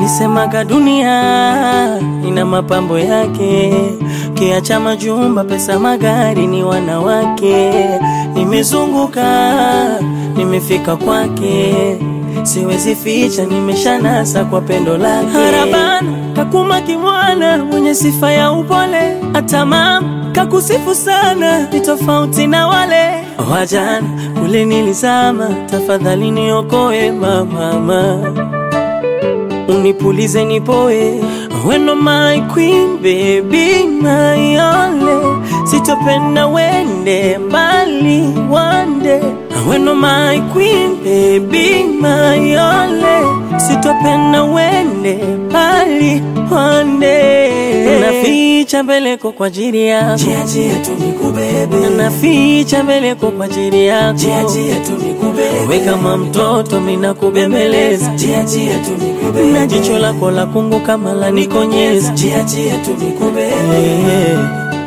walisemaga dunia ina mapambo yake, kiacha majumba, pesa, magari, ni wanawake. Nimezunguka, nimefika kwake, siwezi ficha, nimeshanasa kwa pendo lake. Harabana kakuma kimwana, mwenye sifa ya upole, hata mama kakusifu sana, ni tofauti na wale wajana kule nilizama. Tafadhali niokoe mama, unipulize nipoe, weno my queen baby my only, sitopenda wende mbali one day, weno my queen baby my only, sitopenda wende mbali one day, naficha mbeleko kwa ajili yako, Jia jia tu nikubebe, naficha mbeleko kwa ajili yako, jia jia tu nikubebe, we kama mtoto mina kubembeleza jia jia tu nikubebe, na jicho lako la kungu kama la nikonyeza jia jia tu nikubebe, Eh.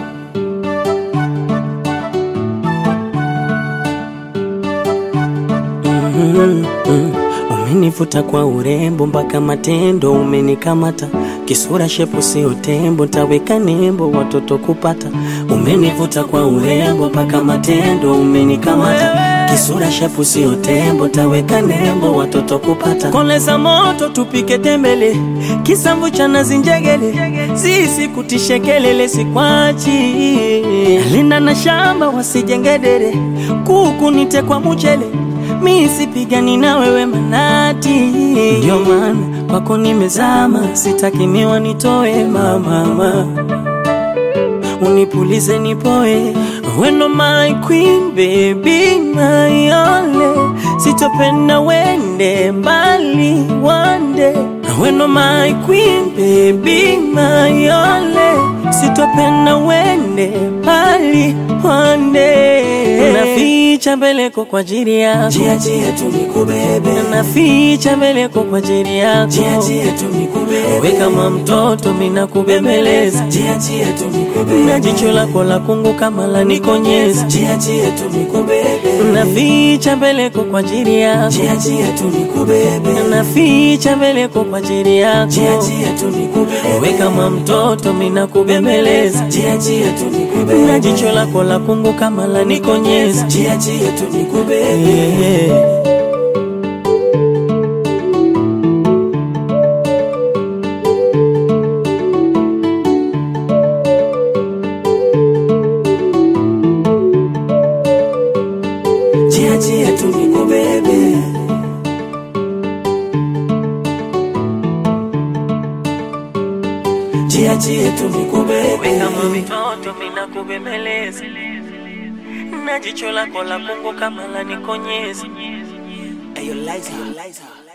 Mhm, mhm. Umenivuta kwa urembo mpaka matendo umenikamata, kisura shepu sio tembo, taweka nembo watoto kupata. Umenivuta kwa urembo mpaka matendo umenikamata, kisura shepu sio tembo, taweka nembo watoto kupata. Koleza moto tupike tembele, kisamvu cha nazi njegele, sisi kutishe kelele sikwachi, linda na shamba wasijengedere, kuku nite kwa mchele mi sipigani na wewe manati, ndio maana kwako nimezama, sitaki miwa nitoe mamama, unipulize nipoe, weno my queen baby my only, sitopenda wende mbali one day, weno my queen baby my only, sitopenda wende mbali one day, naficha mbeleko kwa ajili yako jia jia tu nikubebe, naficha mbeleko kwa ajili yako, jia jia tu nikubebe, we kama mtoto mina kubembeleza, jia jia tu nikubebe, na jicho lako la kungu kama la nikonyeza, jia jia tu nikubebe, naficha mbeleko kwa ajili yako, jia jia tu nikubebe, naficha mbeleko kwa ajili yako, jia jia tu nikubebe, we kama mtoto mina kubembeleza, jia jia tu nikubebe, na jicho lako la kungu kama la nikonyeza, jia jia tu nikubebe, yeah. jia jia tu nikubebe. Jia jia tu nikubebe, kama mtoto mina kubembeleza, na jicho lako la kungu kama la nikonyeza. Ayo, Liza, Liza.